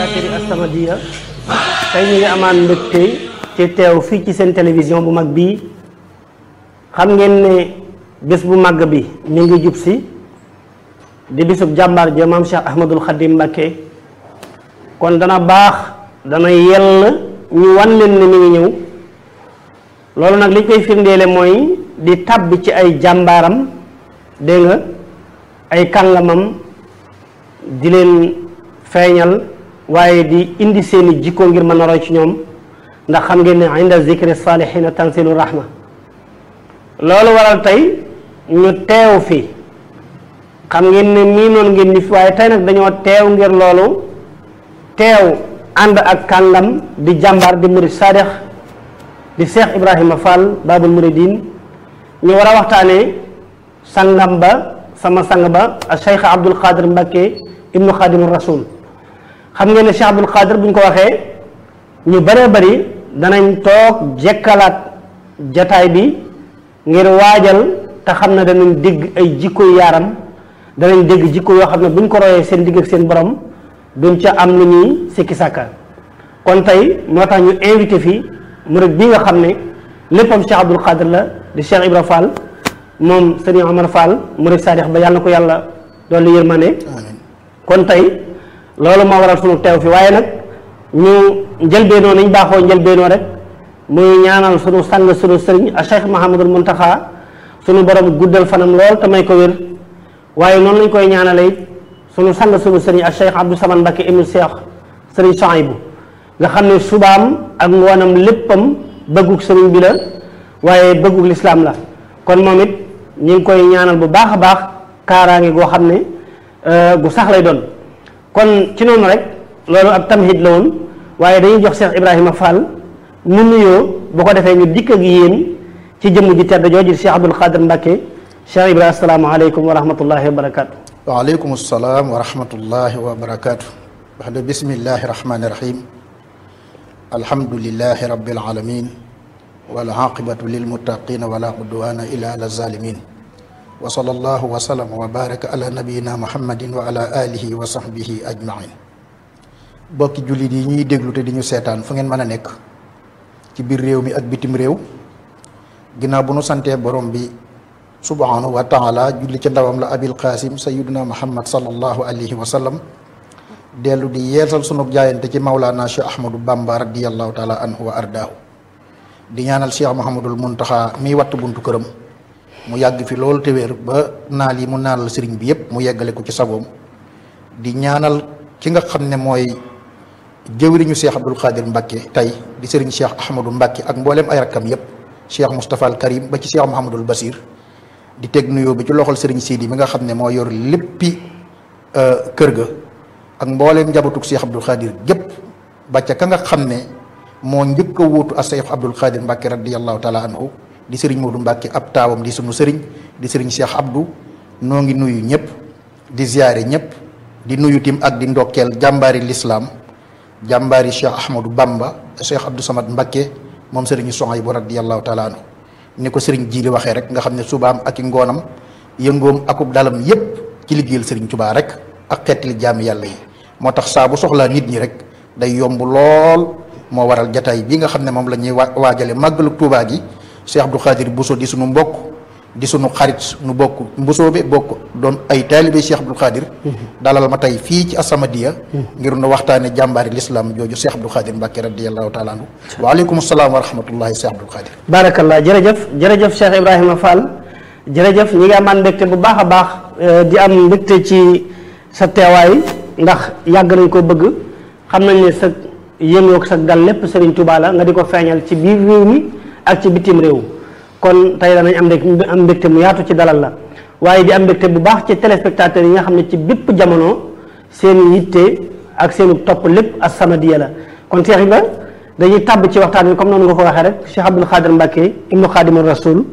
téléspectateurs yi As-Samadiyya tey ñu ngi amaan mbégte ci teew fii ci seen télévision bu mag bii xam ngeen ne bés bu màgg bi mi ngi jub si di bisub jàmbaar ja maam Cheikh Ahmadul Khadim Mbacké kon dana baax dana yell ñu wan leen ne mi ngi ñëw loolu nag li koy firndeele mooy di tàbb ci ay jàmbaaram dégg nga ay kàngamam di leen feeñal waaye di indi seeni jikko ngir mën a roy ci ñoom ndax xam ngeen ne inda zikri salihina tanzilu rahma loolu waral tey ñu teew fi xam ngeen ne mii noonu ngeen ni fi waaye tey nag dañoo teew ngir loolu teew ànd ak kàngam di jàmbaar di murid sadex di Cheikh Ibrahima Fall Babul Muridin ñu war a waxtaanee sangam ba sama sang ba Cheikh Abdul Qadir Mbacké ibnu Xaadimu Rasul xam ngeen ne Cheikh Abdul Qadir bu ñu ko waxee ñu bëree bëri danañ toog jekkalaat jataay bi ngir waajal te xam ne danañ dégg ay jikko yaaram danañ dégg jikko yoo xam ne buñ ko royee seen digg ak seen borom duñ ca am lu ñuy sikki sàkka kon tey moo tax ñu invité fii murid bi nga xam ne léppam Cheikh Abdul Qadir la di Cheikh Ibra Fall moom Serigne Omar Fall murid sadix ba yàlla na ko yàlla dolli yërmande kon tey loolu moo waral sunu teew fi waaye nag ñu njëlbeenoo nañ baaxoo njëlbeenoo rek muy ñaanal sunu sang sunu sëriñ a Cheikh Mahamadul Muntaxa sunu borom guddal fanam lool te may ko wér waaye noonu lañ koy ñaanale it sunu sang sunu sëriñ a Cheikh Abdou Saman Mbacké ibnu Cheikh sëriñ Souhaïbou nga xam ne subaam ak ngoonam léppam bëggug sëriñ bi la waaye bëggug lislaam la kon moom it ñu ngi koy ñaanal bu baax a baax kaaraange goo xam ne gu sax lay doon kon ci noonu rek loolu ab tamhid la woon waaye dañuy jox Cheikh Ibrahima Fall mu nuyoo bu ko defee ñu dikk ak yéen ci jëmm ji tedd jooju Cheikh Abdul Qadir Mbacké Cheikh Ibrahima asalaamaaleykum wa rahmatullahi wa barakaatu. waaleykum salaam wa rahmatullahi wa barakaatu. wax de bismillahi rahmaani rahim. alhamdulillahi rabbil alamin wal aqibatu lil muttaqina wala udwana illa ala zalimin wa sallallahu wa sallam wa baraka ala nabiyina muhammadin wa ala alihi wa sahbihi ajmain bokki jullit yi ñuy déglu te di ñu seetaan fu ngeen mën a nekk ci biir réew mi ak bitim réew ginnaaw bu nu santee borom bi subhanahu wa taala julli ci ndawam la abil qasim sayiduna muhammad sallallahu alayhi wa sallam dellu di yeesal sunu jaayante ci Maulana Cheikh Ahmadou Bamba radiyallahu taala anhu wa ardaahu di ñaanal Cheikh Mouhamadul Muntaxa miy wattu buntu këram mu yàgg fi loolu te wér ba naal yi mu naanal sëriñ bi yépp mu yeggale ko ci sagoom di ñaanal ki nga xam ne mooy jëwriñu Cheikh Abdul Qadir Mbacké tey di sëriñ Cheikh Ahmadou Mbacké ak mbooleem ay rakkam yépp Cheikh Moustapha al Karim ba ci Cheikh Mouhamadul Basir di teg nuyoo bi ci loxol sëriñ Sidi mi nga xam ne moo yor léppi kër ga ak mbooleem njabootug Cheikh Abdul Qadir gépp ba ca ka nga xam ne moo njëkk a wuutu a Cheikh Abdul Qadir Mbacké radiyallahu taala anhu di sëriñ Modou Mbacké ab taawam di sunu sëriñ di sëriñ Cheikh Abdou noo ngi nuyu ñëpp di ziyaare ñëpp di nuyu tim ak di ndokkeel jàmbaari lislaam jàmbaari Cheikh Ahmadou Bamba Cheikh Abdou Samad Mbacké moom sëriñu Souhaïbou radiyallahu taala anhu ni ko sëriñ Jiili waxee rek nga xam ne subaam ak i ngoonam yëngoom akub dalam yépp ci liggéeyal sëriñ Tubaa rek ak xeetali jaami yàlla yi moo tax saa bu soxlaa nit ñi rek day yomb lool moo waral jataay bi nga xam ne moom la ñuy waajale màggalu Tuubaa gi Cheikh Abdou Khadir Bousso di sunu mbokk di sunu xarit nu bokk mbusoobe bokk doon ay taalibe Cheikh Abdou Khadir dalal ma tey fii ci As-Samadiyya ngir nu waxtaane jàmbaari lislaam jooju Cheikh Abdou Khadir Mbacké radiyallahu taala anhu waaleykum salaam wa rahmatullahi Cheikh Abdou Khadir barakallah jërëjëf jërëjëf Cheikh Ibrahima Fall jërëjëf ñi ngi amaan mbégte bu baax a baax di am mbégte ci sa teewaay ndax yàgg nañ ko bëgg xam nañ ne sa yëngoog sa dal lépp Serigne Touba la nga di ko feeñal ci biir réew mi ak ci bitim réew kon tey danañ am mbégte am mbégte mu yaatu ci dalal la waaye di am mbégte bu baax ci téléspectateurs yi nga xam ne ci bépp jamono seen yitte ak seenu topp lépp As-Samadiyya la kon Cheikh Ibra dañuy tàbb ci waxtaan bi comme noonu nga ko waxee rek Cheikh Abdul Qadir Mbacké ibnu Xaadimu Rasul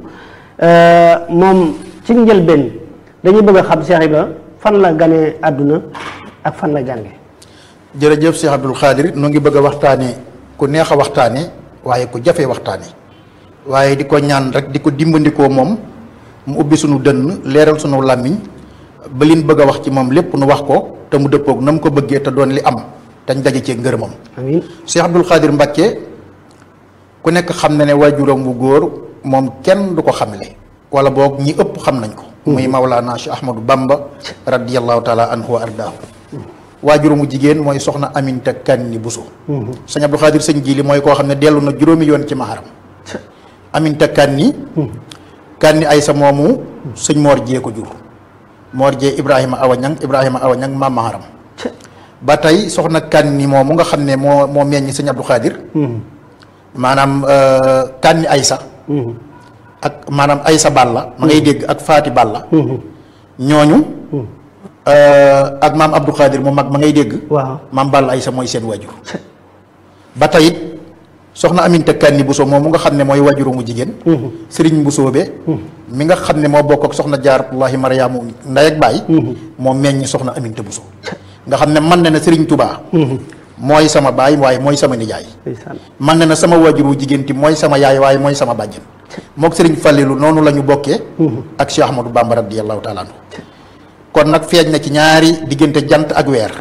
moom ci njëlbeen dañuy bëgg a xam Cheikh Ibra fan la ganee àdduna ak fan la jànge jërëjëf Cheikh Abdul Khadir nu ngi bëgg a waxtaane ku neex a waxtaane waaye ku jafe waxtaane waaye di ko ñaan rek di ko dimbandikoo moom mu ubbi sunu dënn leeral sunu làmmiñ ba liñ bëgg a wax ci moom lépp nu wax ko te mu dëppoog na mu ko bëggee te doon li am tañ daje cee ngërëmam amiin Cheikh Abdoul Khadir Mbacke ku nekk xam na ne waajuram bu góor moom kenn du ko xamle wala boog ñi ëpp xam nañ ko muy Mawlana Cheikh Ahmadou Bamba radiyallahu taala anhu wa ardaahu waajuramu jigéen mooy soxna Aminta Kanni Bousso sëñ Abdoul Khadir sëñ Jili mooy koo xam ne dellu na juróomi yoon ci maharam Aminta Kanni Kanni Aysa moomu sëñ Mor Jee ko jur Mor Jee Ibrahima Awa Ñang Ibrahima Awa Ñang maam maharam ba tey soxna Kanni moomu nga xam ne moo moo meññ sëñ Abdou Khadir maanaam Kanni Aysa ak maanaam Aysa Balla ma ngay dégg ak Faati Balla ñooñu ak maam Abdou Khadir mu mag ma ngay dégg waaw maam Balla Aysa mooy seen wajur ba tey it soxna Aminta Kanni Bousso moom mu nga xam ne mooy wajuru mu jigéen Sëriñ Bousso be mi nga xam ne moo bokk ak soxna Jaaratullahi Mariyaamu ndey ak baay moo meññ soxna Aminta Bousso nga xam ne man na ne Sëriñ Tubaa mooy sama baay waaye mooy sama nijaay ndeysaan man na ne sama wajuru jigéen ti mooy sama yaay waaye mooy sama bàjjen mook Sëriñ Fallilu noonu la ñu bokkee ak Cheikh Ahmadou Bamba radiyallahu taala anhu kon nag feeñ na ci ñaari diggante jant ak weer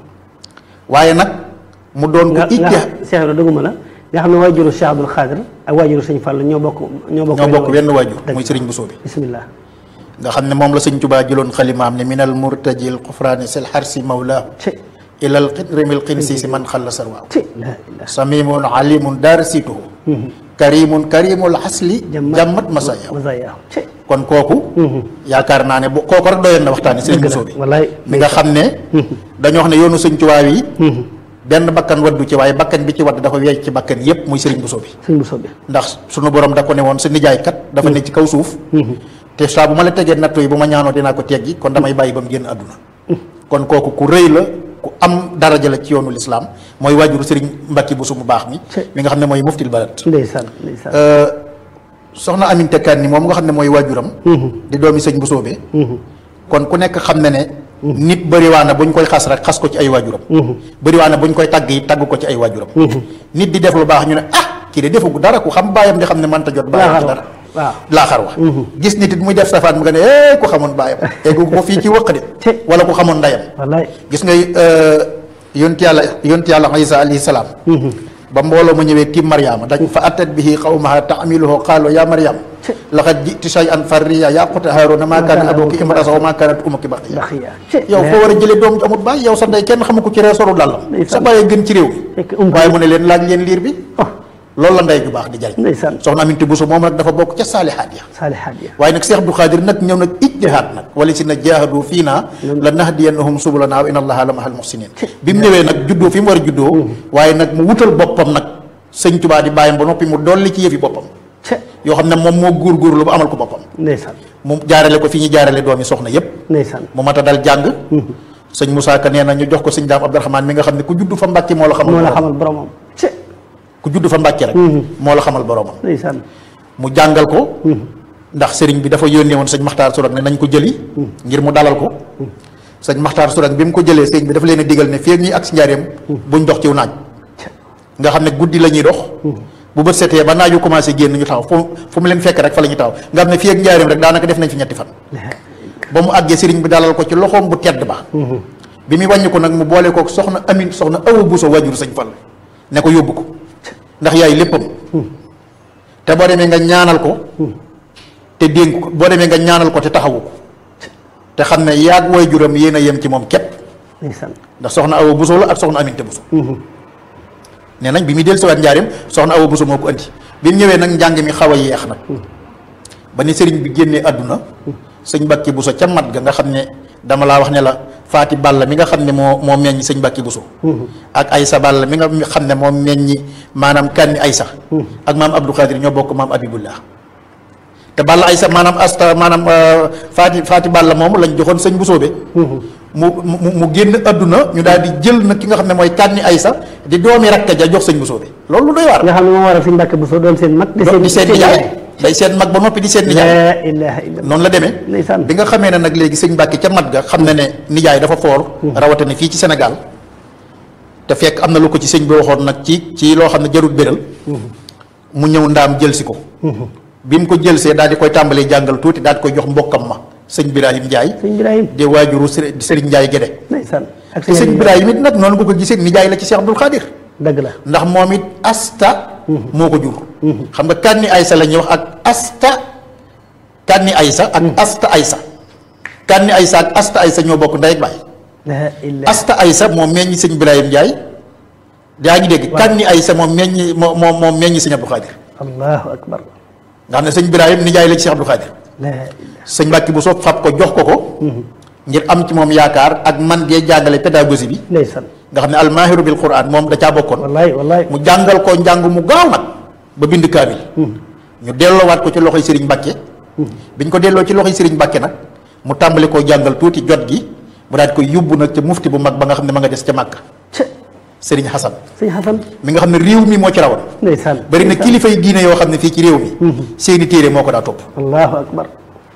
waaye nag mu doon ko nga nga itte Cheikh Ibrahima dëgguma la nga xam ne waajuru Cheikh Abdoul Khadir ak waajuru sëñ Fall ñoo bokk ñoo bokk ñoo bokk wenn wenn waajur dëgg. muy Sëriñ Bousso bi bismillah nga xam ne moom la sëñ Tubaa jëloon xalimaam ne minal murtajil xufraani sil xarsi mawlaahu ci ilal xidrimil xinsi si man xalla sarwaahu ci la ilaha samimun alimun daarsituhu karimun karimul xasli jàmmat masaya masaya ci kon kooku yaakaar naa ne bu kooku rek doyoon na waxtaani sëriñ dëgg la Bousso bi wallaay mi nga xam ne dañoo wax ne yoonu sëñ Tubaa yi benn bakkan waddu ci waaye bakkan bi ci wadd dafa weej ci bakkan yépp muy sëriñ Bousso bi sëñ Bousso bi ndax sunu borom da ko ne woon sa nijaay kat dafa ne ci kaw suuf te saa bu ma la tegee nattu yi bu ma ñaanoo dinaa ko teggi kon damay bàyyi ba mu génn àdduna kon kooku ku rëy la ku am daraja la ci yoonu lislaam mooy waajuru sëriñ Mbacke Bousso mu baax mi mi nga xam ne mooy muftil balad ndeysaan ndeysaan soxna Aminta Kanni moom nga xam ne mooy waajuram di doomi sëñ Bousso be kon ku nekk xam ne ne nit bëriwaana buñ koy xas rek xas ko ci ay waajuram bëriwaana buñ koy tagg yi tagg ko ci ay waajuram nit di def lu baax ñu ne ah kii de defu dara ku xam baayam di xam ne mënta jot baayam ci dara waaw laaxar wax gis nit it muy def safaan mu nga ne eh ku xamoon baayam eggu ko fii ci wëq de Te. wala ku xamoon ndeyam wallaay gis nga yonti yàlla yonti yàlla Isa alayhi salaam ba mbooloo ma ñëwee tiim Mariama dañ fa attat bihi qawmaha taamiluhu qaalu ya Mariam laqad jiti shay'an farriya ya ukhta Haaruna maa kaana abuki imra'a wa maa kaanat ummuki baghiya baxiya ci yow foo war a jëlee doom ju amut baay yow sa ndey kenn xamu ko ci reesoru dàllam Ndeysaan. sa bàyyee gën ci réew mi Fekk ump waaye mu ne leen laaj leen liir bi oh loolu la ndey ju baax di jariñ ndeysaan soxna Aminta Bousso moom nag dafa bokk ca saalihaat ya saalihaat ya waaye nag Cheikh Abdou Khadir nag ñëw nag ijtihaad nag wala si na jaahadu fii naa la nahdiyannahum subulana wa inna allaha la mahal muhsinin bi mu ñëwee nag juddoo fi mu war a juddoo waaye nag mu wutal boppam nag sëñ Tubaa di bàyyam ba noppi mu dolli ci yëfi boppam ci yoo xam ne moom moo góorgóorlu ba amal ko boppam ndeysaan mu jaarale ko fi ñu jaarale doomi soxna yépp ndeysaan mu mat a dal jàng sëñ Moussa Ka nee na ñu jox ko sëñ Daam Abdourahmane mi nga xam ne ku judd fa Mbàkke moo la xamal moo la boroomam. xamal boromam ci ku judd fa Mbàkke rek moo la xamal boroomam ndeysaan mu jàngal ko ndax sëriñ bi dafa yónnee woon sëñ Maxtaar Surang ne nañ ko jëli ngir mu dalal ko sëñ Maxtaar Surang bi mu ko jëlee sëriñ bi dafa leen a digal ne fii ak ñuy ak si njaareem buñ dox ciw naaj nga xam ne guddi la ñuy dox bu bët setee ba naaju commencé génn ñu taxaw fu fu mu leen fekk rek fa la ñuy taxaw nga xam ne fii ak njaareem rek daanaka def nañ fi ñetti fan ba mu àggee sëriñ bi dalal ko ci loxoom bu tedd ba bi muy wàññi ko nag mu boole ko soxna Amin soxna Awa Bousso wajur sëñ Fall ne ko yóbbu ko ndax yaay léppam te boo demee nga ñaanal ko te dénk ko boo demee nga ñaanal ko te taxawu ko te xam ne yaag way juram yéen a yem ci moom képp ndeysaan ndax soxna Awa Bousso la ak soxna Aminta Bousso nee nañ bi muy dellu siwaat njaareem soxna Awa Bousso moo ko andi bi mu ñëwee nag njàng mi xaw a yeex nag ba ni sëriñ bi génnee àdduna sëñ Mbàkke Bousso ca mat ga nga xam ne dama laa wax ne la Faati Balla mi nga xam ne moo moo meññ sëñ Mbàkke Bousso ak Aysa Balla mi nga xam ne moo meññi maanaam kanni Aysa ak maam Abdou Khadir ñoo bokk maam Abibullah te Balla Aysa maanaam asta maanaam Faati Faati Balla moomu lañ joxoon sëñ Bousso be mu mu mu génn àdduna ñu daal di jël nag ki nga xam ne mooy kanni Aysa di doomi rakka ja jox sëñ Bousso be loolu lu doy waar nga xam ne moo waral sëñ Mbàkke Bousso doon seen mag di seen di seen nijaay day seen mag ba noppi di seen nijaay la ilaha illallah noonu la demee ndeysaan bi nga xamee ne nag léegi sëñ Mbàkke ca mat ga xam na ne nijaay dafa foor rawatina fii ci Sénégal te fekk am na lu ko ci sëñ bi waxoon nag ci ci loo xam ne jarut béral mu ñëw ndaam jël si ko bi mu ko jëlsee daal di koy tàmbalee jàngal tuuti daal di koy jox mbokkam ma sëñ Birahim Ndiaye sëñ Ibrahim di waajuru Sëriñ Sëriñ Ndiaye Gédé ndeysaan ak te sëñ Ibrahima it nag noonu nga ko gisee nijaay la ci Cheikh Abdoul Khadir dëgg la ndax moom it asta moo ko jur xam nga kànni aysa la ñuy wax ak asta kànni aysa ak asta aysa kànni aysa ak asta aysa ñoo bokk ndey ak baay la ilaha asta aysa moom meññi sëñ Ibrahima Ndiaye yaa ngi dégg kànni aysa moom meññi moo moom moom meññi sëñ Abdou Khadir allahu akbar nga xam ne sëñ Ibrahima nijaay la ci Cheikh Abdou Khadir la ilaha sëñ Mbàkke bu soo fab ko jox ko ko ngir am ci moom yaakaar ak man gee jàngale pédagogie bi ndeysaan nga xam ne almaahiru bil quran moom da caa bokkoon wallaay wallaay mu jàngal ko njàng mu gaaw nag ba bind kaamil ñu delloowaat ko ci loxoy sëriñ Mbàkke biñ ko delloo ci loxoy sëriñ Mbàkke nag mu tàmbali koo jàngal tuuti jot gi mu daal di koy yóbbu nag ca mufti bu mag ba nga xam ne ma nga des ca Màkka ca sëriñ Xasan sëñ Xasan mi nga xam ne réew mi moo ci rawoon ndeysaan bari na kilifa yi diine yoo xam ne fii ci réew mi seeni téere moo ko daa topp allahu akbar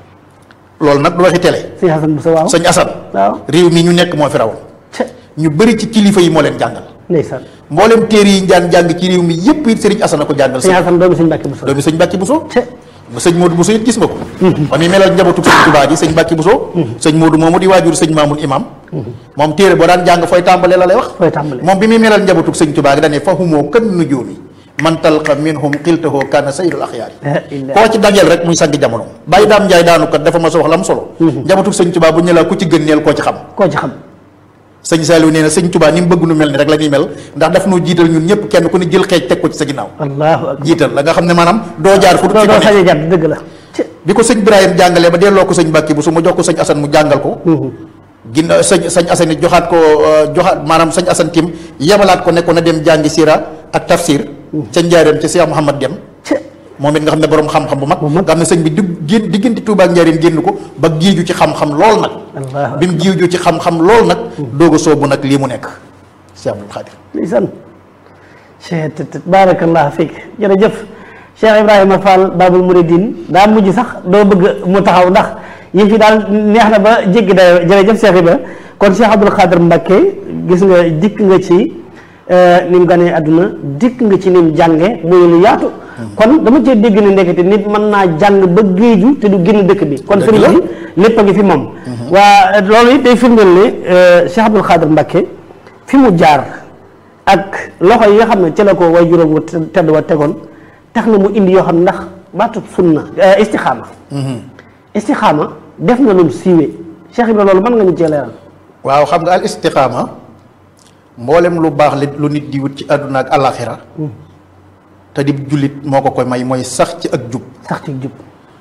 loolu nag du waxi télé sëñ Xasan bu sa waaw sëñ Asan waaw réew mi ñu nekk moo fi rawoon ca ñu bëri ci kilifa yi moo leen jàngal ndeysaan mboolem téere yi ñu daan jàng ci réew mi yépp it sëriñ Asan a ko jàngal sëñ Xasan doomu sëñ Mbàkke bu sa doomi sëñ Mbàkke Buso ca ba sëñ Modou Buso it gis nga ko ba muy melal njabootu sëñ Tubaa gi sëñ Mbàkke Buso sëñ Modou moomu di waajur sëñ Maamul Imam moom téere boo daan jàng fooy tàmbalee la lay wax fooy tàmbale moom bi muy melal njabootu sëñ Tubaa gi dane fa humoo kan nujuumi man talqa minhum xiltahoo kana sayyidul axyaari la ilaha koo ci dajeel rek muy sangi jamono bàyyi daam njaay daanu kat dafa ma sa wax la am solo njabootu sëñ Tubaa bu ñu ne la ku ci gën neel koo ci xam koo ci xam sëñ Saliou nee na sëñ Tubaa ni mu bëgg nu mel ni rek la ñuy mel ndax daf noo jiital ñun ñëpp kenn ku ne jël xeej teg ko ci sa ginnaaw allahu akbar jiital la nga xam ne maanaam doo jaar fu dul doo fi doo ko ne sañ a jàdd dëgg la ca bi ko sëñ Ibrahima jàngalee ba delloo ko sëñ Mbàkke bu su ma jox ko sëñ Asan mu jàngal ko ginnaaw sëñ sëñ Asan it joxaat ko euh, joxaat maanaam sëñ Asan tim yebalaat ko ne ko na dem jàngi sira ak tafsir ca njaareem ca Cheikh Mouhamad dem ca moom it nga xam ne borom xam-xam bu mag Bu mag. nga xam ne sëñ bi dig génn diggante Tuubaa ak njaareem génn ko ba giiju ci xam-xam lool nag allahu bi mu giiju ci xam-xam lool nag doog a soobu nag lii mu nekk Cheikh Abdoul Khadir ndeysaan cheikh tt baarakallah fiik jërëjëf cheikh ibrahima fall babul mouridine daa mujj sax doo bëgg mu taxaw ndax yi fi daal neex na ba jéggi dayo jërëjëf cheikh ibra kon cheikh abdul xaadir mbakke gis nga dikk nga ci ni mu ganee àdduna dikk nga ci ni mu jànge muy lu yaatu kon dama cee dégg ne ndekete nit mën naa jàng ba géeju te du génn dëkk bi kon Dëgg sëriñ la. bi lépp a ngi fi moom waa loolu it day firndeel ne cheikh abdul xaadir mbakke fi mu jaar ak loxo yi nga xam ne ci la ko way juróom wu tedd wa tegoon tax na mu indi yoo xam ne ndax baatu sunna istixaama istixaama def na lum siiwee Cheikh Ibra loolu mën nga ñu cee leeral waaw xam nga al istiqaama mboolem lu baax li lu nit di wut ci àdduna ak alaxira te di jullit moo ko koy may mooy sax ci ak jub sax ci jub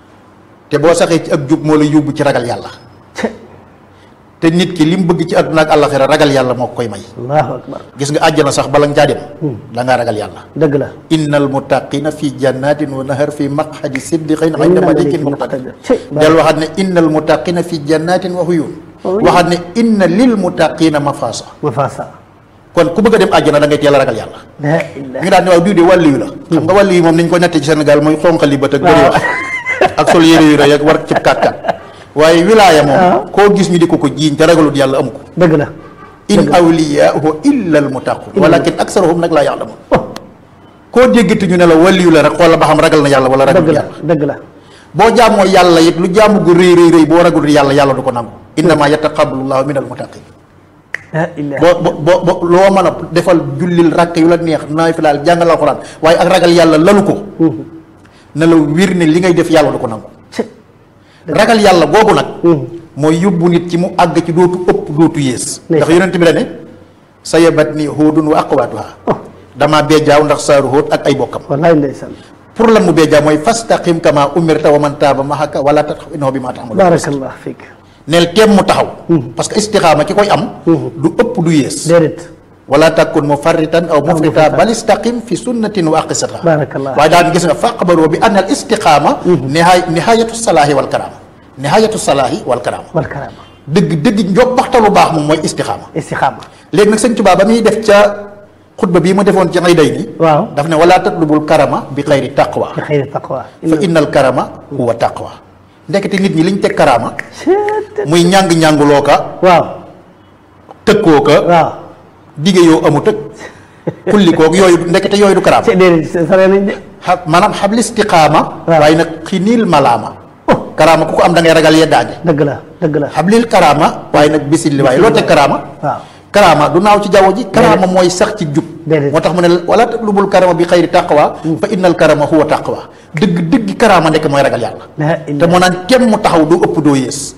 te boo saxee ci ak jub moo la yóbbu ci ragal yàlla te te nit ki li mu bëgg ci àdduna ak alaxira ragal yàlla moo ko koy may allahu akbar gis nga àjjana sax bala nga caa dem da ngaa ragal yàlla dëgg la innal muttaqina fi jannatin wa nahar fi maqhadi siddiqin inda malikin muqtadir Cey, del waxaat ne innal muttaqina fi jannatin wa huyun Uyun. waxaat ne inna lil muttaqina mafasa ma faasa kon ku bëgg a dem àjjana da ngay teel a ragal yàlla la ilaha ñu daan ne waaw diw de wàllu yu la xam nga wàllu yi moom niñ ko nettee ci Sénégal mooy xonqali bët ak bëri wax ak sol yére yu rëy ak war cib kat kat waaye wilaaya moom koo gis ñu di ko ko jiiñ te ragalut yàlla amu ko dëgg la in awliyaahu illa al muttaqun walakin aksaruhum nag laa ya'lamun oh koo déggati ñu ne la wàllu yu la rek xoola ba xam ragal na yàlla wala dëgg ragalut la yàlla dëgg la boo jaamoo yàlla it lu jaamu gu rëy rëy rëy boo ragalut yàlla yàlla du ko nangu innama yataqabbalu llahu min al muttaqin la ilaha boo bo bo bo loo mën a defal jullil rakk yu la neex naay fi laal jàngal alxuraan waaye ak ragal yàlla lalu ko na la wir ne li ngay def yàlla du ko nangu Cey, ragal yàlla boobu nag mooy yóbbu nit ci mu àgg ci dootu ëpp dootu yées ndax yonent bi la ne sa yabat ni hóodun wa aqwaatuha oh damaa beejaaw ndax saaru hóot ak ay bokkam wallaay ndeysaan pour lan mu beejaaw mooy fastaqim kama umirta wa man taaba mahaka wala tatxaf innahu bi ma taxamalu baarakallah fiik neel teem mu taxaw parce que istixaama ki koy am du ëpp du yées déedéet wala takun mufarritan aw mufrita bal istaqim fi sunnatin wa aqisata Barakallah. waaye daan gis nga faqbaroo bi anna al istiqaama nihaay nihayatu salaahi wal karaama nihayatu salaahi wal karaama wal karaama dëgg dëgg njobbaxta lu baax moom mooy istixaama istixaama léegi nag sëñ Tuubaa ba muy def ca xutba bii mu defoon ci ngay day ni waaw daf ne wala tatlubul karama bi xayri taqwa bi xëyri taqwa fa innal karama huwa taqwa ndekete nit ñi liñ teg karaama Cey, muy ñàng-ñànguloo ka waaw tëkkoo ka waaw dige yoo amut ak kulli koog yooyu ndekete yooyu du karaama ci déedéet sare nañ de xa maanaam xabli istiqaama waaw. waaye nag xiniil malaama karaama ku ko am da ngay ragal yeddaange dëgg la dëgg la xablil karaama waaye nag bisil li waaye loo teg karaama waaw karaama du naaw ci jaww ji karaama mooy sax ci jub Déedéet. moo tax mu ne wala tatlubul karama bi xayri taqwa fa innal karama huwa taqwa dëgg dëgg karaama nekk mooy ragal yàlla la te ilaha moo naan kem mu taxaw doo ëpp doo yées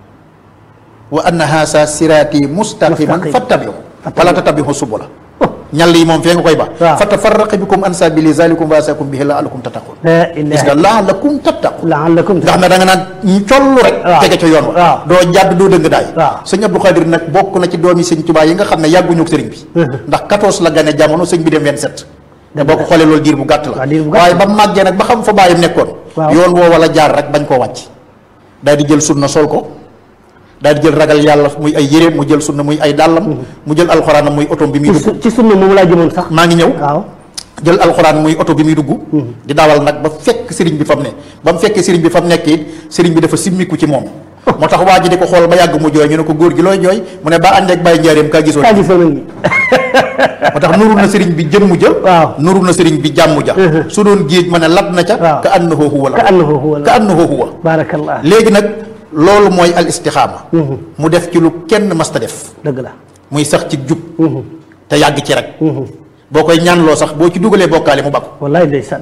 wa anna haasa siraati mustaqiman Mustaqim. fattabiu wala tattabiu subula ñal yi moom fee nga koy ba waaw. fa tafarraqa bikum an sabili zalikum wasakum bihi laallakum tattaqun la gis ilaha nga laalakum tattaqun la'allakum nga xam ne da nga naan ñu collu rek waaw. tege ca yoon wa waaw. doo jàdd doo dëng daay waaw. sëñ Abdou Khadir nag bokk na ci doomi sëñ Tuubaa yi nga xam ne yàgguñu ak sëriñ bi ndax 14 la gane jamono sëñ bi dem 27 te boo ko xoolee loolu diir bu gàtt la waaw, diir bu gàtt waaye ba màggee nag ba xam fa bàyyam nekkoon waaw. yoon woo wala jaar rek bañ koo wàcc daal di jël sunna sol ko daal di jël ragal yàlla muy ay yéreem mu jël sunna muy ay dàllam mu jël alxuraanam muy otom bi muy ci dugg su- ci sunna moom laa jëmoon sax maa ngi ñëw waaw jël alxuraan muy oto bi muy dugg di dawal nag ba fekk sëriñ bi fa mu ne ba mu fekkee sëriñ bi fa mu nekk it sëriñ bi dafa simmiku ci moom moo tax waa ji di ko xool ba yàgg mu jooy ñu ne ko góor gi looy jooy mu ne ba ànd ak bàyyi njaareem kaa gisoon kaa gisoon a ngi moo tax nuru na sëriñ bi jëmm ja waaw. nuru na sëriñ bi jàmm ja su doon géej ma ne lab na ca waaw. ka annahu huwa la ka annahu huwa ka annahu huwa barakallah léegi nag loolu mooy al istixaama mu def ci lu kenn masta def dëgg la muy sax ci jub te yàgg ci rek boo koy ñaanloo sax boo ci dugalee bokkaale mu bakku wallaay ndeysaan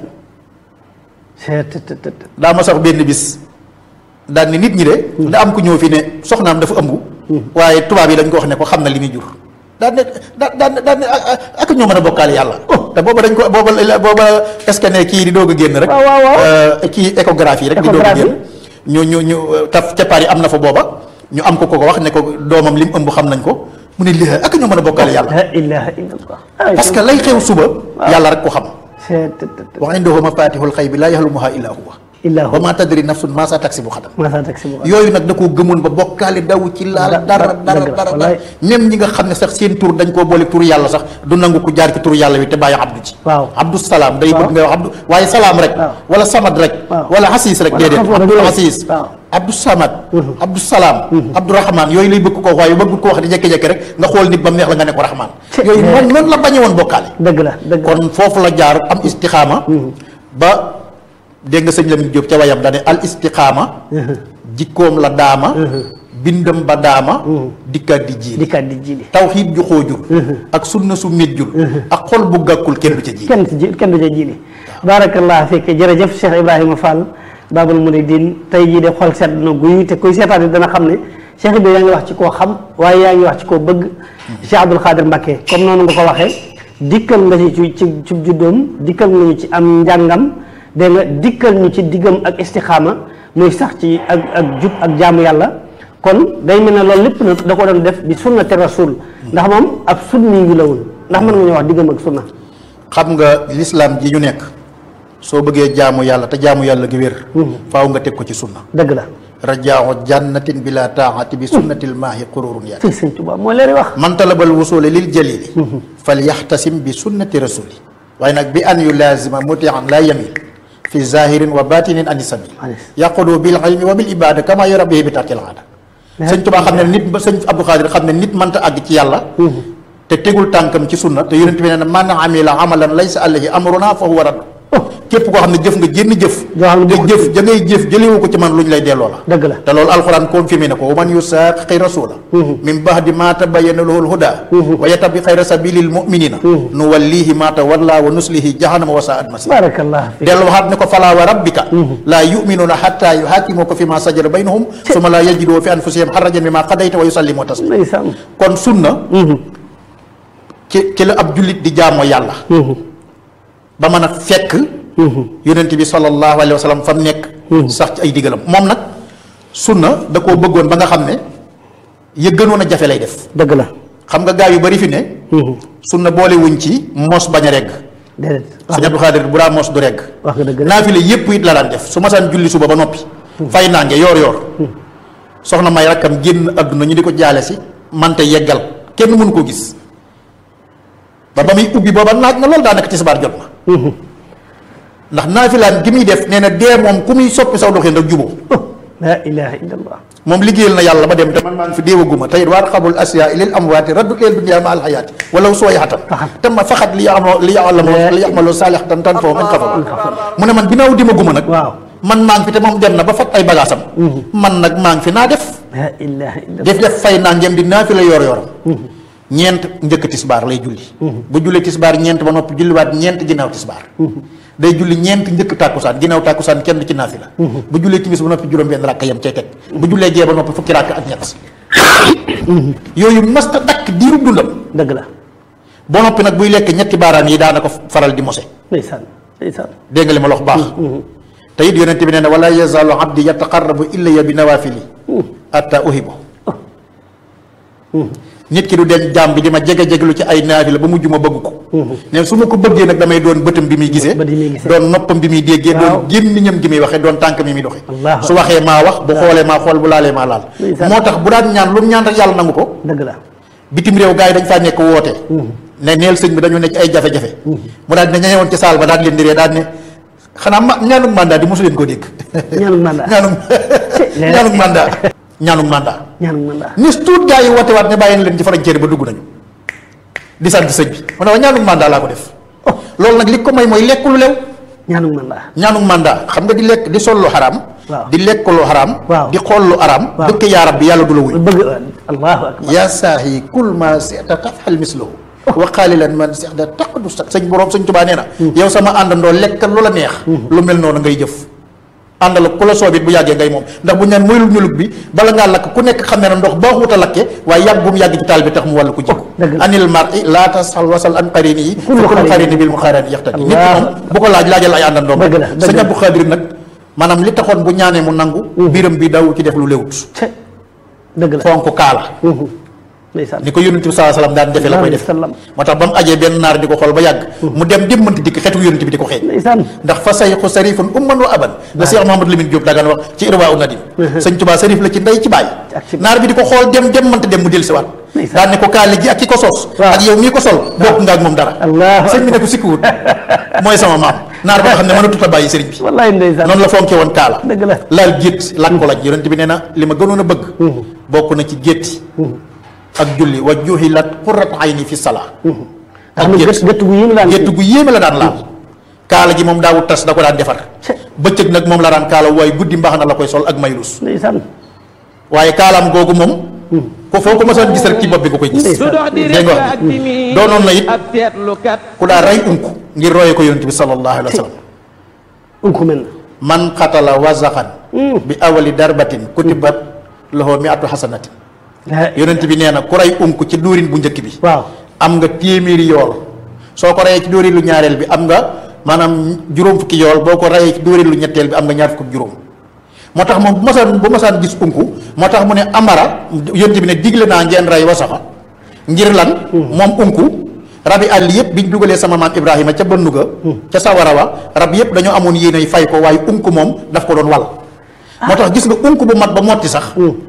c'est te te te daa ma sax benn bis daan ni nit ñi de da am ku ñëw fi ne soxnaam dafa ëmb waaye tubaab yi dañ ko wax ne ko xam na li muy jur daan ne da daan daan ne ak ak ñoo mën a bokkaale yàlla te booba dañ ko booba booba scanner kii di doog a génn rek waaw, waaw, waaw. euh, kii échographie rek di doog a Échographie. génn ñu ñu ñu taf ca Paris am na fa booba ñu am ko ko ko wax ne ko doomam li mu ëmb xam nañ ko mu ne lii ak ñoo mën a bokkaale yàlla la ilaha illallah ay parce que lay xew suba yàlla rek ko xam c'est te te te wa indahu mafatihul xaybi laa yaxlumuha illa huwa illa wa ma tadri nafsun ma sa taksibu xadam ma sa taxi bu yooyu nag da koo gëmoon ba bokkaale daw ci laal Da- dara da- dara dëgg la, dara wallaay. même ñi nga xam ne sax seen tur dañ koo boole tur yàlla sax du nangu ku jaar ci tur yàlla wi te bàyyi abdu ci waaw abdu salaam day Waaw. bëgg nga wax abdu waaye salaam rek Waaw. wala samad rek Waaw. wala xasiis rek Wala déedéet xafoor abdu rek. xasiis Waaw. abdu samad abdu salaam abdu rahman yooyu lay bëgg ko waaye bëgg ko wax di jékki-jékki rek nga xool nit ba mu neex la nga ne ko rahman yooyu noonu noonu la bañe woon bokkaale dëgg la dëgg la kon foofu la jaar am istixaama ba dégg nga sëñ Lamine Diop ca wayam dane al istixaama jikkoom la daama bindam ba daama dikkaat di jiili dikkaat di jili tawxiid ju xoojul ak sunna su méjjul ak xol bu gàkkul kenn du ca ji kenn ci ji kenn du ca jili barakallah fekke jërëjëf Cheikh Ibrahima Fall Babul Mouridine tey jii de xol sedd na guy te kuy seetaan dana xam ne Cheikh Ibrahima yaa ngi wax ci koo xam waaye yaa ngi wax ci koo bëgg Cheikh Abdoul Khadir Mbacké comme noonu nga ko waxee dikkal nga ci ci ci ci juddoom dikkal nga ñu ci am njàngam dégg nga dikkal ñu ci diggam ak istixaama muy sax ci ak ak jub ak jaamu yàlla kon day mel ne loolu lépp nag da ko doon def bi sunnati rasul ndax moom ab sunni wi la woon ndax mën nga ñoo wax diggam ak sunna xam nga lislaam ji ñu nekk soo bëggee jaamu yàlla te jaamu yàlla gi wér faaw nga teg ko ci sunna dëgg la rajaahu jannatin bila taati bi sunnatil maahi qururun yaati fii sëñ Tuubaa moo leeri wax man talabal wusuli lil jalili fal yaxtasim bi sunnati rasuli waaye nag bi an yu laazima mutian la yamil fi zahirin wa batinin ani sabil Anis. yaqudu bil ilmi wa bil ibada kama yurabihi bi tarkil aada sëñ Tuubaa xam ne nit ba sëñ Abdou Khadir xam ne nit mënta àgg ci yàlla te tegul tànkam ci sunna te yonent bi nee na man amila amalan laysa alayhi amruna fa huwa radd képp koo xam ne jëf nga jénn jëf Joo xam ne te bokkul jëf ja ngay jëf jëlewu ko ci man lu ñu lay delloo la dëgg la te loolu alxuraan confirmé na ko wa man yusaaqi rasula min ba'di ma tabayyana lahu al-huda wa yattabi xayra sabilil mu'minina nuwallihi ma tawalla wa nuslihi jahannama wa sa'at masir barakallah fi dellu waxaat ne ko falaa wa rabbika laa yu'minuna hatta yuhakimuka fi ma sajara baynahum summa laa yajidu fi anfusihim harajan mimma qadayta wa yusallimu taslima ndeysaan kon sunna ci ci la ab jullit di jaamoo yàlla ba mën a fekk yonent bi sallallahu alayhi wa sallam fa mu nekk sax ci ay digalam moom nag sunna da koo bëggoon ba nga xam ne ya gënoon a jafe lay def dëgg la xam nga gaa yu bari fi ne sunna boole wuñ ci mos bañ a regg déedéet wax sëñ Abdou Khadir bu daa mos du regg wax nga dëgg la naafile yépp it la daan def su masaan julli suba ba noppi fay naange yoor yoor soxna may rakkam génn àdduna ñu di ko jaale si mante yeggal kenn mënu koo gis ba ba muy ubbi booba naaj na loolu daa nekk tisbaar jot na ndax naafilaan gi muy def nee na dee moom ku muy soppi saw doxin rek juboo la ilaha illallah moom liggéeyal na yàlla ba dem te man maa ngi fi déewaguma tey waar xabul asiya lil amwaati raddu leel dunya ma alxayaati walaw sooy xatan te ma faxat li yaxamoo li yaxamoo li yaxamaloo saalixatan tan foofu man xafal mu ne man ginnaaw dimaguma nag waaw man maa ngi fi te moom dem na ba fat ay bagaasam man nag maa ngi fi naa def la ilaha illallah def def fay naa ngeen di naa fi la yor yoram ñeent njëkk tisbaar lay julli bu julli tisbaar ñeent ba noppi julliwaat ñeent ginnaaw tisbaar day julli ñeent njëkk tàkkusaan ginnaaw tàkkusaan kenn du ci naafi la bu jullee timis ba noppi juróom benn rakk yam cay teg bu jullee gee ba noppi fukki rakk ak ñett yooyu masta dakk diirub dundam dëgg la ba noppi nag buy lekk ñetti baaraam yi daana ko faral di mose ndeysaan ndeysaan dégg nga li ma la wax baax te it yonent bi nee na wala yazaalu abdi yataqarrabu ilayya bi nawaafili atta uhibu nit ki du den jaam bi di ma jege jegelu ci ay naafila ba mujj ma bëgg ko ne su ma ko bëggee nag damay doon bëtam bi muy gisee bët yi muy gisee. doon noppam bi muy déggee Waaw. doon gémmiñam gi muy waxee doon tànk mi muy doxee Allahu su waxee maa wax bu xoolee maa xool bu laalee maa laal Ndeysaan. moo tax bu daan ñaan lu mu ñaan rek yàlla nangu ko dëgg la bitim réew gars yi dañ faa nekk woote ne neel sëñ bi dañu nekk ay jafe-jafe mu daal di ne ñañewoon ci saal ba daal di leen di ree daal di ne xanaa ma ñaanum mandat di mosu leen ko dégg ñaanum mandat ñaanum ñaanum mandat ñaanum mandat ñaanum mandat nis tuut gars yi woote waat ne bàyyi na leen ci frontière ba dugg nañu di sant sëñ bi mu ne wa ñaanum mandat laa ko def loolu nag li ko may mooy lekk lu lew ñaanum mandat ñaanum mandat xam nga di lekk di sol lu xaraam Waaw. di lekk lu xaraam Waaw. di xool lu xaraam Waaw. dëkk yaarab bi yàlla du la wuy bëgg allahu akbar yaa saahi kul ma seeta tafxal mislahu wa qaalilan man seexda taqdu sa sëñ boroom sëñ tubaa nee na yow sama àndandoo lekkal lu la neex lu mel noonu ngay jëf àndal ak ku la soobit bu yàggee ngay moom ndax bu ñu naan moyul ñulug bi bala ngaa lakk ku nekk xam ne na ndox baaxut a lakke waaye yàgg bu mu yàgg ci taal bi tax mu wàllu ko jikko dëgg la. anil mar i laa tasal wasal an qarini yi Kullu fa kullu qarini. qarini bil mu xaarani yaxtadi nit ki Allah. moom bu ko laaj laajal ay àndandoom Dëgg la, dëgg sëñ la. Abdou Xaadir nag maanaam li taxoon bu ñaanee mu nangu biram bi daw ci def lu léwut ce dëgg la fonk kaala ndeysaan ni ko yonent bi saa salaam daan defee la koy def sallam moo tax ba mu ajee benn naar di ko xool ba yàgg mu dem démmanti dikk xetu yonent bi di ko xeeñ ndeysaan ndax fa sayxu sarifun umman wa aban la Cheikh Mahamadou Lamine Diop dagaan wax ci irwa u nadim sëñ Tuubaa sarif la ci ndey ci bàyyi Ak ci- naar bi di ko xool dem dem mënta dem mu del siwaat Ndeysaan. daan ne ko kaali gi ak ki ko sos Waaw. ak yow mii ko sol bokk nga ak moom dara Allahu sëñ bi ne ko sikkuwut mooy sama maam naar ba nga xam ne mënatut a bàyyi sëriñ bi wallaay ndeysaan noonu la fonke woon kaala dëgg la laal gétt lakk ko lañ yonent bi nee na li ma gënoon a bëgg bokk na ci gétti ak julli wa juhilat qurrat ayni fi salaa nga xam ne gët gët gu yéen daan gétt gu yéeme la daan laal kaala gi moom daawut tas da ko daan defar Ce- bëccëg nag moom la daan kaala waaye guddi mbaxana la koy sol ak maylus ndeysaan waaye kaalaam googu moom ko foo ko mësoon gis rek ci bopp bi nga koy gis Ndeysaan. su dox di dégg nga rek wax ak bi timi doonoon na it ab seetlukat ku daa rey unk ngir roye ko yonent bi sallallahu alayhi wa sallam unku mel na man xatala wazaxan bi awali darbatin kutibat lahu miatu xasanatin la yonent bi nee na ku rey unk ci dóorin bu njëkk bi waaw am nga téeméeri yool soo ko reyee ci dóorin lu ñaareel bi am nga maanaam juróom fukki yool boo ko reyee ci dóorin lu ñetteel bi am nga ñaar fukk ak juróom moo tax moom bu masaan bu masaan gis unku moo tax mu ne amara yonent bi ne digle naa ngeen rey wasaxa ngir lan moom unku rabi àll yëpp biñ dugalee sama maam ibrahima ca bënnu ga ca sawara wa rab yëpp dañoo amoon yéenay fay ko waaye unku moom daf ko doon wal moo tax gis nga unku bu mat ba motti sax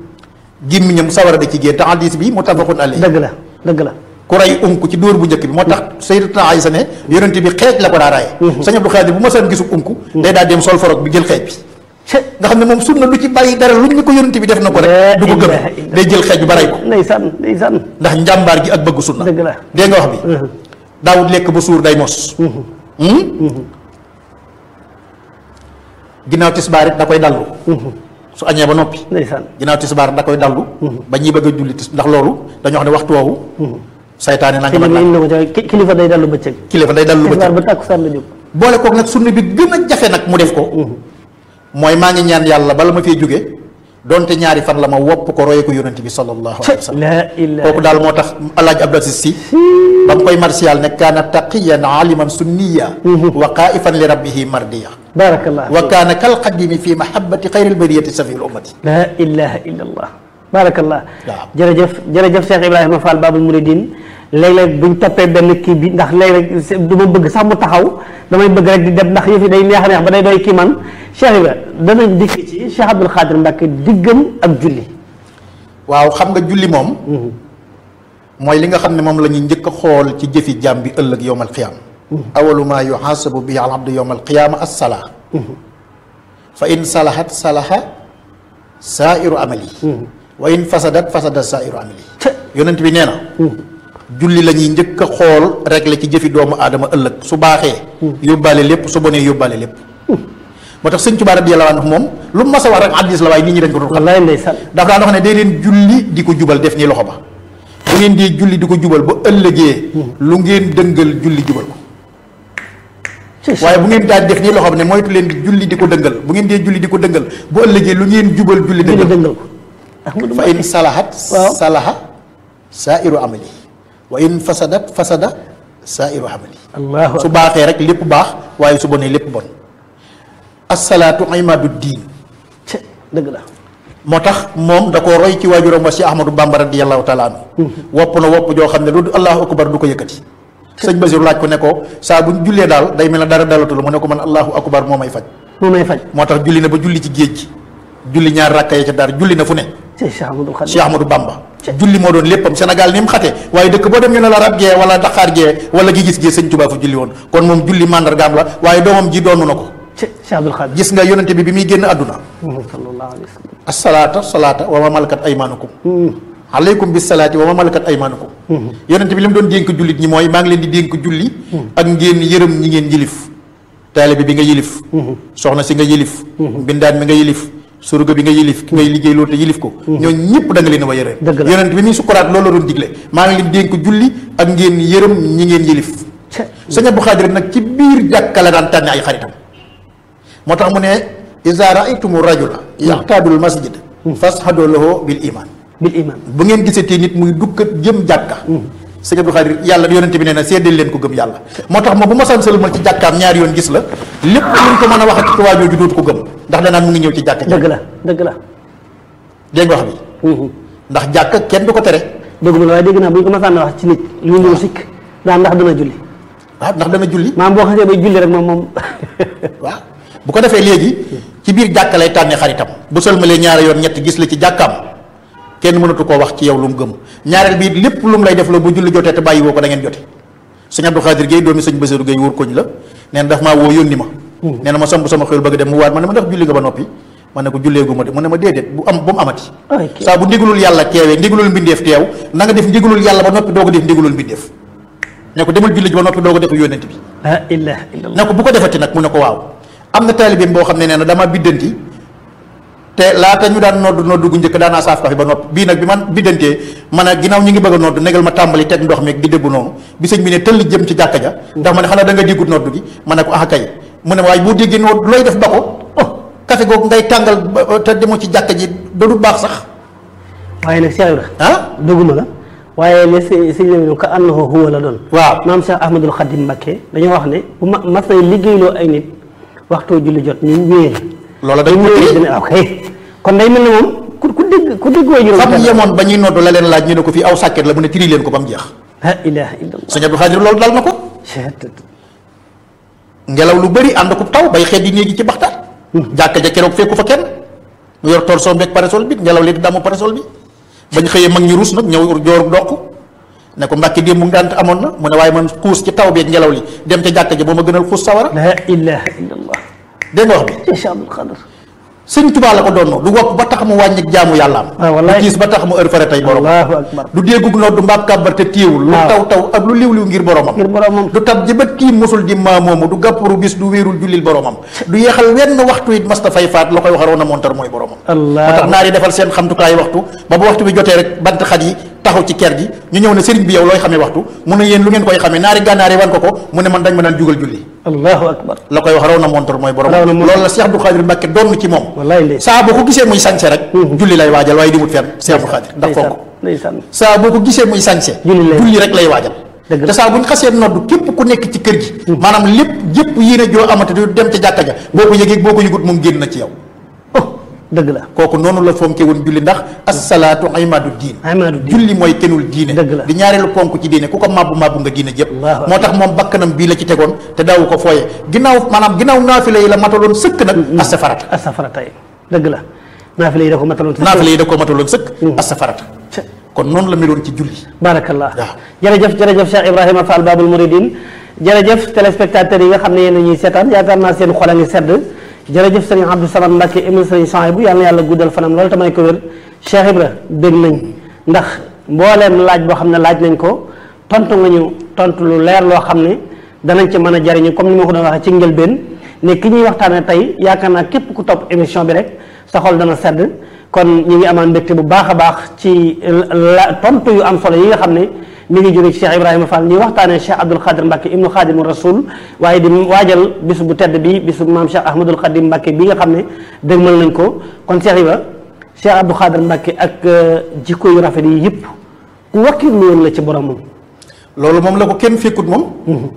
gémmiñam sawara da ci génn te hadis bi muttafaqun alayhi dëgg la dëgg la ku rey unk ci dóor bu njëkk bi moo tax sayyidatuna Aysa ne yonent bi xeej la ko daa raye sëñ Abdou Khadir bu ma saan gisu unk day daa dem sol forog bi jël xeej bi ce nga xam ne moom sunna lu ci bàyyi dara luñ ñu ko yonent bi def na ko rek du ko gëm day jël xeej bi ba rey ko ndeysaan ndeysaan ndax njàmbaar gi ak bëgg sunna dëgg la dégg nga wax bi daawut lekk ba suur day mos Hmm? ginnaaw tisbaar it da koy dallu su añee ba noppi ndeysaan ginnaaw tisbaar da koy dallu ba ñuy bëgg a julli tis ndax loolu dañoo xam ne waxtu woowu saytaane nanga kilifa ma indi na ko ca ki- kilifa day dallu bëccëg kilifa day dallu tisbaar bëccëg ba tàkkusaan la jóg boole kook nag sunna bi gën a jafe nag mu def ko mooy maa ngi ñaan yàlla bala ma fee jóge donte ñaari fan la ma wopp ko roye ko yonent bi sallallahu alayhi wa sallam la ilaha kooku daal moo tax alaaj Abdou Aziz si ba mu koy martial ne kaana taqiyan aliman sunniya wa qaifan li rabbihi mardiya barakallah wa kaana kal qadimi fi mahabbati xayril bariyati safil ummati la ilaha illa allah barakallah Waaw. jërëjëf jërëjëf Cheikh Ibrahima Fall Babul Mouridine léeg-léeg buñ toppee benn kii bi ndax léeg-léeg c'est- du ma bëgg sax mu taxaw damay bëgg rek di dem ndax yëf yi day neex a neex ba day doy kii man Cheikh Ibra danañ dikk ci Cheikh Abdoul Khadir Mbacke diggam ak julli waaw xam nga julli moom mooy li nga xam ne moom la ñuy njëkk a xool ci jëfi jaam bi ëllëg yowm alqiyaama awalu maa yuxaasabu bihi al abdu yowm alqiyaama assalaa fa in salahat salaha saairu amali wa in fasadat fasada saairu amali ca yonent bi nee na julli la ñuy njëkk a xool régler ci jëfi doomu aadama ëllëg su baaxee yóbbaale lépp su bonee yóbbaale lépp moo tax sëñ Tuubaa radiyallaahu anhu moom lu mu mas a wax rek hadiis la waaye nit ñi dañ ko doon xam wallaay ndeysaan dafa daan wax ne day leen julli di ko jubal def nii loxo ba bu bu ngeen dee julli di ko jubal ba ëllëgee lu ngeen dëngal julli jubal ko waaye bu ngeen daal def nii loo xam ne moytu leen di julli di ko dëngal bu ngeen dee julli di ko dëngal bu ëllëgee lu ngeen jubal julli julli dëngal dëngal ko Ahmadu fa in salahat Waaw. salaha saairu amali wa in fasadat fasada saairu amali allahu su baaxee rek lépp baax waaye su bonee lépp bon assalaatu imaadu diin ci dëgg la moo tax moom da koo roy ci waajuram wa si ahmadou bamba radiallahu taala anhu wopp na wopp joo xam ne lu allahu akbar du ko yëkkati sëñ Basiru laaj ko ne ko saa bu ñu jullee daal day mel ne dara dalatul mu ne ko man allahu akbar moo may faj moo may faj moo tax julli na ba julli ci géej gi julli ñaar rakka ya ca daar julli na fu ne ci Cheikh Ahmadul Khadim Cheikh Ahmadou Bamba julli moo doon léppam Sénégal ni mu xate waaye dëkk boo dem ñu ne la rab gee wala daxaar gee wala gi gis gee sëñ Tuubaa fu julli woon kon moom julli màndargaam la waaye doomam ji doonu na ko ci Cheikh Abdul Khadim gis nga yonente bi bi muy génn àdduna sallallahu alayhi wa sallam asalaata salaata wa ma malakat aymanukum aleykum bis salaati wa ma malakat aymanukum yonente bi li mu doon dénk jullit ñi mooy maa ngi leen di dénk julli ak ngeen yërëm ñi ngeen yilif taalibe bi nga yilif soxna si nga yilif mbindaan mi nga yilif surga bi nga yilif ki ngay liggéey loolu te yilif ko ñoo ñëpp da nga leen a wa yërëm Dëgg la. yonente bi muy sukkuraat loolu la doon digle maa ngi leen dénk julli ak ngeen yërëm ñi ngeen yilif ci sëñ Abdou Khadir nag ci biir jàkka la daan tànne ay xaritam moo tax mu ne iza raaytumu rajula yaxtaadul masjid fashadu lahu bil iman bil iman bu ngeen gisatee nit muy dukkat jëm jàkka sëñ Abdou Khadir yàlla yonente bi nee na seddal leen ko gëm yàlla moo tax ma bu ma san sëlmal ci jàkkaam ñaari yoon gis la lépp luñ ko mën a waxati ci waa jooju dootu ko gëm ndax danaan mu ngi ñëw ci jàkka ji dëgg la dëgg la dégg nga wax bi ndax jàkka kenn du ko tere dëgg la waaye dégg naa bu ñu ko masaan wax ci nit lu ñu sikk daan ndax dana julli waaw ndax dana julli maam boo xasee bay julli rek moom moom waaw bu ko defee léegi ci biir jàkka lay tànnee xaritam bu sëlmalee ñaari yoon ñett gis la ci jàkkaam kenn mënatu koo wax ci yow lu mu gëm ñaareel bi lépp lu mu lay def la bu julli jotee te bàyyi woo ko da ngeen jote sëñ Abdou Khadir Gueye doomi sëñ Bassirou Gueye wóor koñ la nee na daf maa woo yónni ma nee na ma samp sama xel bëgg dem mu waat ma ne ma ndax julli nga ba noppi ma ne ko julleegu ma de mu ne ma déedéet bu am bu mu amati ay kii saa bu ndigalul yàlla teewee ndigalul mbindeef teew na nga def ndigalul yàlla ba noppi doo ko def ndigalul mbindeef ne ko demal julli ji ba noppi doo ko def yónnent bi la ilaha illallah ne ko bu ko defati nag mu ne ko waaw am na taalibeem boo xam ne nee na dama biddanti te laata ñu daan nodd nodd gu njëkk daanaa saaf kafe ba noppi bii nag bi man biddantee man a ginnaaw ñu ngi bëgg a nodd negal ma tàmbali teg ndox mi di déggu noonu bi sëñ bi ne tëll jëm ci jàkka ja ndax ma ne xanaa da nga déggut nodd gi ma ne ko ah kay mu ne waaye boo déggee nodd looy def ba ko oh kafe googu ngay tàngal ba- te demoo ci jàkka ji da du baax sax waaye nag Cheikh Ibra ah dëgguma la waaye li si si ñu ka annahu huwa la doon waaw maam Cheikh Ahmadul Khadim Mbacké dañoo wax ne bu ma mas nay liggéeyloo ay nit waxtoo julli jot ñu wéer loola day ñu wéer wutee dina ok kon day mel ne moom ku ku dégg ku dégg way fa mu juróom yemoon ba ñuy nodd la leen laaj ñu ne ko fii aw sàkket la mu ne tiri leen ko ba mu jeex la ilaha illallah sëñ Abdou Khadir loolu dal na ko Cheikh ngelaw lu bëri ànd ko taw bay xeet yi néegi ci baxtaan jàkka ja keroog fekku fa kenn mu yor torson beeg parasol bi ngelaw li di damu parasol bi bañ xëyee mag ñi ruus nag ñëw joor doq ne ko mbàkki démb ngànt amoon na mu ne waaye man xuus ci taw beeg ngelaw li dem ca jàkka ja boo ma gënal xuus sawara la ilaha illallah dégg nga wax bi Cheikh Abdul Khadir sëñ Tuubaa la ko doon du wopp ba tax mu wàññi jaamu yàllaam Ah, wallaay. du tiis ba tax mu heure fare tey borom allahu akbar du déggug noonu du mbaab kàbbar te téewul lu waaw. taw taw ak lu liw liw ngir boromam ngir boromam du tab jëbat kii musul di maa moomu du gàppuru bis du wéerul jullil boromam du yeexal wenn waxtu it masta fay faat la koy waxaroon a montar mooy boromam allah moo tax naar yi defal seen xamtukaay waxtu ba bu waxtu bi jotee rek bant xat yi taxaw ci ker gi ñu ñëw ne sëriñ bi yow looy xamee waxtu mu ne yéen lu ngeen koy xamee naari gànnaar yi wan ko ko mu ne man dañ ma daan jugal julli allahu akbar la koy wax raw na montar mooy boromam Raw na montar. loolu la Cheikh Abdou Khadir Mbacke doon ci moom wallaay ndey saa boo ko gisee muy sañse rek julli lay waajal waaye dimut fenn Cheikh Abdou Khadir ndax fonk ndeysaan saa boo ko gisee muy sañse Julli lay- julli rek lay waajal Dëgg la. te saa bu ñu xasee nodd képp ku nekk ci kër gi maanaam lépp yépp yéene joo amate du dem ca jàkka ja boo ko yëgee boo ko yëgut moom génn na ci yow oh dëgg la kooku noonu la fonke woon julli ndax assalaatu imaadu diin Imaadu diin. julli mooy kenul diine Dëgg la. di ñaareelu ponk ci diine ku ko màbbu màbbu nga diine jëpp Allahu moo tax moom bakkanam bii la ci tegoon te daawu ko fooye ginnaaw maanaam ginnaaw naafila yi la mataloon sëkk nag asafarata asafara tey dëgg la naafile yi da ko mataloon naafila yi da ko mataloon sëkk asafarata Ca- kon noonu la meloon ci julli barakallah waaw. jërëjëf jërëjëf Cheikh Ibrahima Fall Babul Mouridine jërëjëf téléspectateurs yi nga xam ne yéen a ñuy seetaan yaakaar naa seen xol a ngi sedd jërëjëf sëriñ Abdou Samad Mbacke ibnu sëriñ Souhaïbou yàlla na yàlla guddal fanam loolu tamay ko wér Cheikh Ibra dégg nañ ndax mbooleem laaj boo xam ne laaj nañ ko tontu nga ñu tontu lu leer loo xam ne danañ ci mën a jariñu comme ni ma ko doon waxee ci njëlbeen ne ki ñuy waxtaane tey yaakaar naa képp ku topp émission bi rek sa xol dana sedd kon ñu ngi amaan mbégte bu baax a baax ci la tontu yu am solo yi nga xam ne mi ngi jóge ci Cheikh Ibrahima Fall ñuy waxtaanee Cheikh Abdoul Khadir Mbacke ibnu Khadimu Rasul waaye di waajal bis bu tedd bi bisu maam Cheikh Ahmadul Khadim Mbacke bi nga xam ne dëgmal nañ ko kon Cheikh Ibra Cheikh Abdoul Khadir Mbacke ak jikko yu rafet yi yëpp ku wakkirlu woon la ci boromam. loolu moom la ko kenn fekkut moom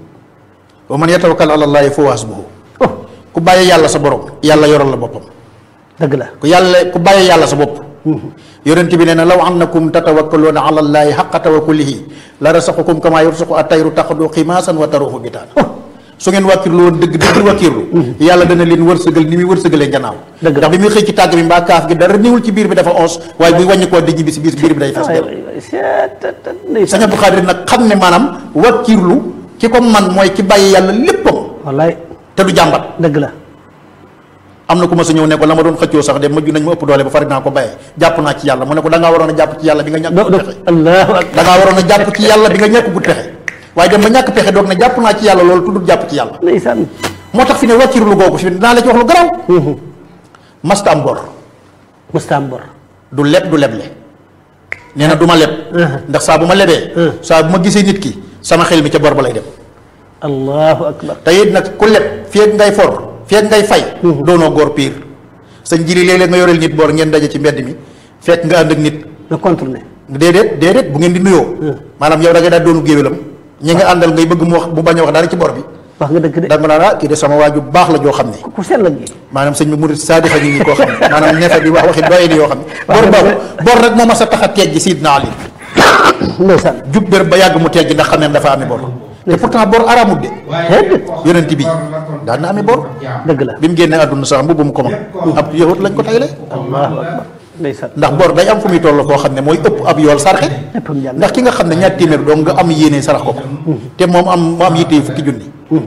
wa man yatawakkal ala llaahi fa huwa hasbuhu oh ku bàyyi yàlla sa borom yàlla yoral la boppam dëgg la ku yàlla ku bàyyi yàlla sa bopp yonent bi nee na law annakum tatawakkaluuna ala llaahi xaqa tawakkulihi la rasaqukum kama yarsuqu at-tayru taxdu ximaasan wa taruuxu bitaan su ngeen wàkkirlu woon dëgg dëgg wàkkirlu yàlla dana leen wërsëgal ni muy wërsëgalee gannaaw Dëgg la. ndax bi muy xëy ci tàgg bi mbaa kaaf gi dara niwul ci biir bi dafa ons waaye buy wàññi koo di ñibbi si biir biir bi day fees waay del waay waay seet ndeysaan Sëñ Abdou Khadir nag xam ne maanaam wàkkirlu ki ko man mooy ki bàyyi yàlla léppam wallaay te du jàmbat dëgg la am na ku ma sa ñëw ne ko la ma doon xëccoo sax de mujj nañ ma ëpp doole ba fari naa ko bàyyee jàpp naa ci yàlla mu ne ko da ngaa waroon a jàpp ci yàlla bi nga ñàkk do gut do pexe allahu akbar da ngaa waroon a jàpp ci yàlla bi nga ñàkk gut pexe waaye dem ba ñàkk pexe doog ne jàpp naa ci yàlla loolu tuddul jàpp ci yàlla ndeysaan moo tax fi ne wàccirlu googu fi ne dinaa la ci wax lu garaw masta am bor mustaam bor du leb du leble nee na du ma leb ndax saa bu ma lebee saa bu ma gisee nit ki sama xel mi ca bor ba lay dem allahu akbar te it nag ku leb feeg ngay for feeg ngay fay doonoo góor piir sëñ jili léeg-léeg nga yoreel nit bor ngeen daje ci mbedd mi fekk nga ànd ak nit na contourné déedéet déedéet bu ngeen di nuyoo maanaam yow da nga daal doonu géwélam ñi nga àndal ngay bëgg mu wax mu bañ a wax dara ci bor bi wax nga dëgg de da nga naan ah kii de sama waaju baax la joo xam ne ku sell gi maanaam sëñ bi murid saadix a ngi nii koo xam ne maanaam neefe di wax waxi doye di yoo xam ne bor boobu bor rek moo ma sa tax a teggi Sidna Ali ndeysaan jub bér ba yàgg mu teggi ndax xam ne dafa ami bor te pourtant bor araamut de déedéet yonent bi daan na ami bor dëgg la bi mu génnee àdduna sax mbubb mu ko mag ab yahut lañ ko tayle allahu akbar ndeysaan ndax bor day am fu muy toll foo xam ne mooy ëpp ab yool sarxe léppam jàll ndax ki nga xam ne ñaar téeméer doo nga am yéene sarax ko ko te moom am mu am yitte fukki junni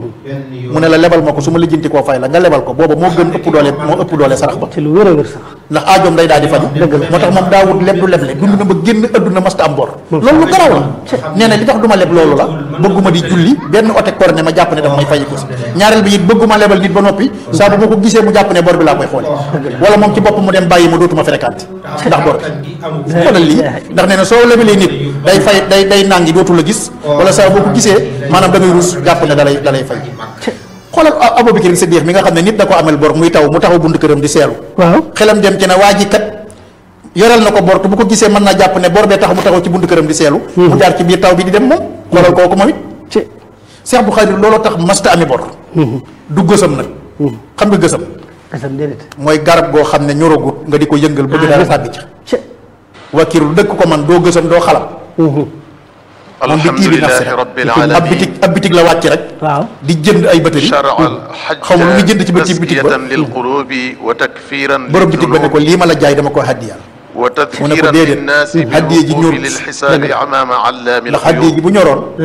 mu ne la lebal ma ko su ma lijjanti koo fay la nga lebal ko booba moo gën ëpp doole moo ëpp doole sarax ba ci lu wér a wér sax ndax aajoom day daal di faju moo tax moom daa wut leb du leble dund na ba génn adduna masta am bor loolu lu garaw la nee na li tax du ma leb loolu la bëgguma di julli benn ote kor ne ma jàpp ne daf may fayi ko si ñaareel bi it bëgguma lebal nit ba noppi saa bu ma ko gisee mu jàpp ne bor bi laa koy xoole wala moom ci bopp mu dem bàyyi ma dootuma fréquenté ndax bor bi xoolal lii ndax nee na soo lebalee nit day fay day day nangi dootu la gis wala saa boo ko gisee maanaam da ngay rus jàpp ne dalay dalay fay xoolal Abubakar Siddiq mi nga xam ne nit da ko amel bor muy taw mu taxaw bunt këram di seelu waaw xelam dem ci ne waa ji kat yoral na ko bor te bu ko gisee mën naa jàpp ne bor bee tax mu taxaw ci bunt këram di seelu mu jaar ci biir taw bi di dem moom xoolal kooku moom it ci Cheikh Abdou Khadir looloo tax masta ami bor du gësam nag xam nga gësam kasam déedéet mooy garab goo xam ne ñoragut nga di ko yëngal bëgg dara sàbbi ci ci wakiiru dëkk ko man doo gësam doo xalam moom bi tii bi nafsi alhamdulillahi rabbil ab alamin bitig ab bitig la wàcc rek waaw di jënd ay batari شرع الحج xaw ma lu muy jënd ci bitig bitig ba تزكية للقلوب وتكفيرا borom bitig ba ne ko للذنوب lii ma la jaay dama ko haddiya mu ne ko وتذكيرا déedéet للناس hadiya ji بالوقوف ñorut للحساب أمام علام ndax haddiya ji الغيوب bu ñoroon